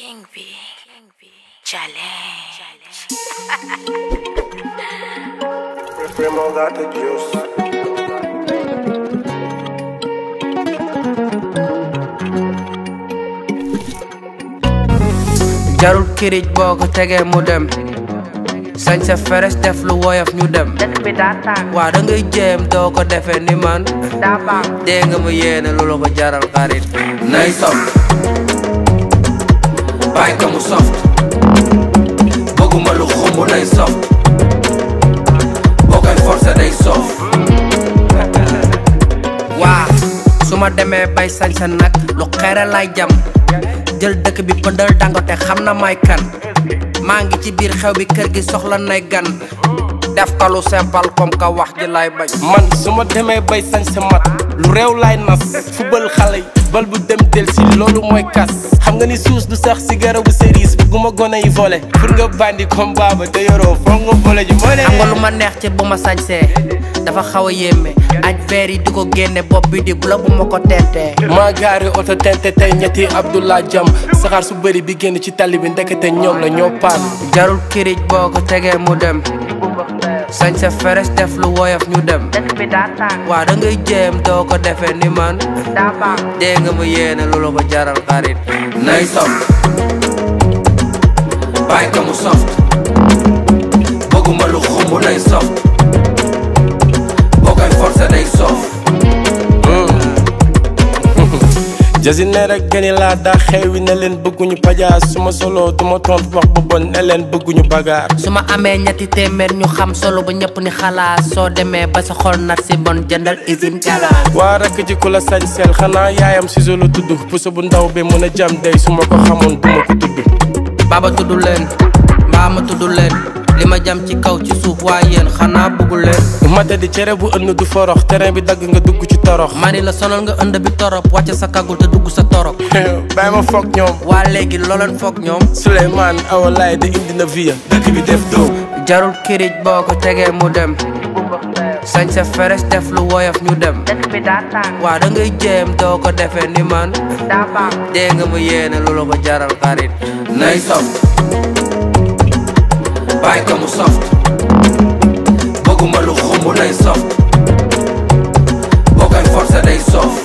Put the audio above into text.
King B. Challenge. Primo got the juice. jarul kirij boo ko tegee mu dem sañ sa feres def lu woyof ñu dem dëkk bi daa tàng waa da ngay jéem doo ko defee ni man daa baax dee nga ma yéene lu la ko jaral xarit nay sof bàyyi ko mu soft bëgguma lu xumb nay soft boo koy forcé day soof waa su ma demee bay sañ sa nag lu xeere lay jam jël dëkk bi pëndal dangote xam na may kan maa ngi ci biir xew bi kër gi soxla nay gan def ko lu simple comme ka wax ji lay bañ man su ma demee bay sañ sa mat lu réew laay nas fubal xale yi bal bu dem del si loolu mooy kas xam nga ni suus du sax si garabu cerise bugguma gone yi volé pour nga bandi comme baaba te yoroo foog nga volé ji moo ne xam nga lu ma neex ci bu ma sañsee dafa xaw a yéeme aj veer yi di ko génne bopp bi di bula bu ma ko teetee maa gaari oto tente tey ñetti Abdullah Jam saxaar su bëri bi génn ci tali bi ndekete ñoom la ñoo paan jarul kirij boo ko tegee mu dem sañ sa feres def lu woyof ñu dem dëkk bi daa tàng waa da ngay jéem doo ko defee ni man daa baax dee nga ma yéene lu la ko jaral xarit nay soft bàyyi ko mu soft bëgguma lu xumb nay soft boo koy forcé day soof jasi ne rek gëni laa daa xeewi ne leen bëgguñu pajaas su ma solo du ma tontu wax bu bon ne leen bëgguñu bagaar su ma amee ñetti téeméer ñu xam solo ba ñëpp ni xalaat soo demee ba sa xol nat si bon jëndal usine galaas waa rakk ji ku la sañ seel xanaa yaayam siso la tudd puso bu ndaw bi mun a jam day su ma ko xamoon du ma ko tudd baaba tudd leen mbaa ma tudd leen li ma jam ci kaw ci suuf waaye yéen xanaa bëggu leen mate di cere bu ënn du forox terrain bi dagg nga dugg ci torox mani la sonal nga ënd bi torop wàcce sa kagul te dugg sa torop bàyyi ma foog ñoom waa léegi looleen foog ñoom Souleymane awalaay de indi na via dëkk bi def dóob jarul kirij boo ko tegee mu dem sañ sa feres def lu woyof ñu dem dëkk bi daa tàng waa da ngay jéem doo ko defee ni man daa baax dee nga ma yéene lu la ko jaral xarit nay soft bàyyi ko mu soft bëgguma lu xumb nay soft boo koy forcé day soof